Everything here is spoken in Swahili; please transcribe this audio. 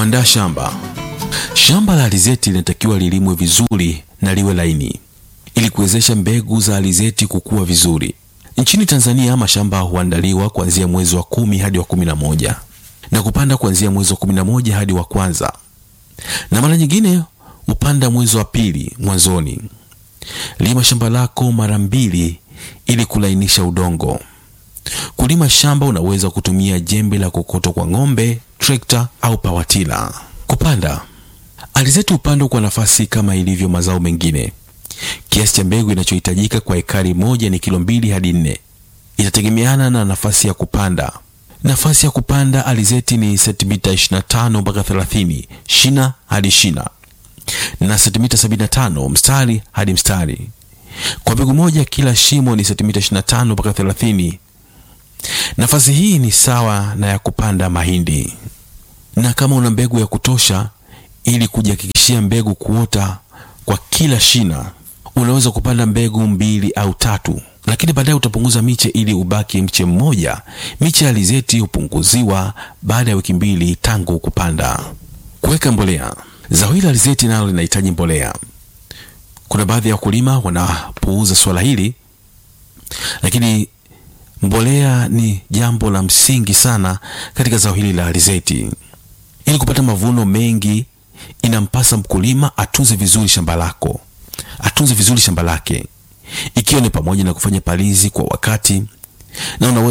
Kuandaa shamba. Shamba la alizeti linatakiwa lilimwe vizuri na liwe laini ili kuwezesha mbegu za alizeti kukua vizuri. Nchini Tanzania mashamba huandaliwa kuanzia mwezi wa kumi hadi wa kumi na moja na kupanda kuanzia mwezi wa kumi na moja hadi wa kwanza, na mara nyingine hupanda mwezi wa pili mwanzoni. Lima shamba lako mara mbili ili kulainisha udongo. Kulima shamba unaweza kutumia jembe la kokoto kwa ng'ombe, trekta au pawatila. Kupanda alizeti hupandwa kwa nafasi kama ilivyo mazao mengine. Kiasi cha mbegu inachohitajika kwa ekari moja ni kilo mbili hadi nne. Itategemeana na nafasi ya kupanda. Nafasi ya kupanda alizeti ni sentimita 25 mpaka 30 shina hadi shina na sentimita 75 mstari hadi mstari. Kwa mbegu moja kila shimo ni sentimita 25 mpaka 30. Nafasi hii ni sawa na ya kupanda mahindi, na kama una mbegu ya kutosha ili kujihakikishia mbegu kuota kwa kila shina, unaweza kupanda mbegu mbili au tatu, lakini baadaye utapunguza miche ili ubaki mche mmoja. Miche ya alizeti hupunguziwa baada ya wiki mbili tangu kupanda. Kuweka mbolea. Zao hili la alizeti nalo linahitaji mbolea. Kuna baadhi ya wakulima wanapuuza swala hili, lakini mbolea ni jambo la msingi sana katika zao hili la alizeti. Ili kupata mavuno mengi, inampasa mkulima atunze vizuri shamba lako, atunze vizuri shamba lake, ikiwa ni pamoja na kufanya palizi kwa wakati, na unaweza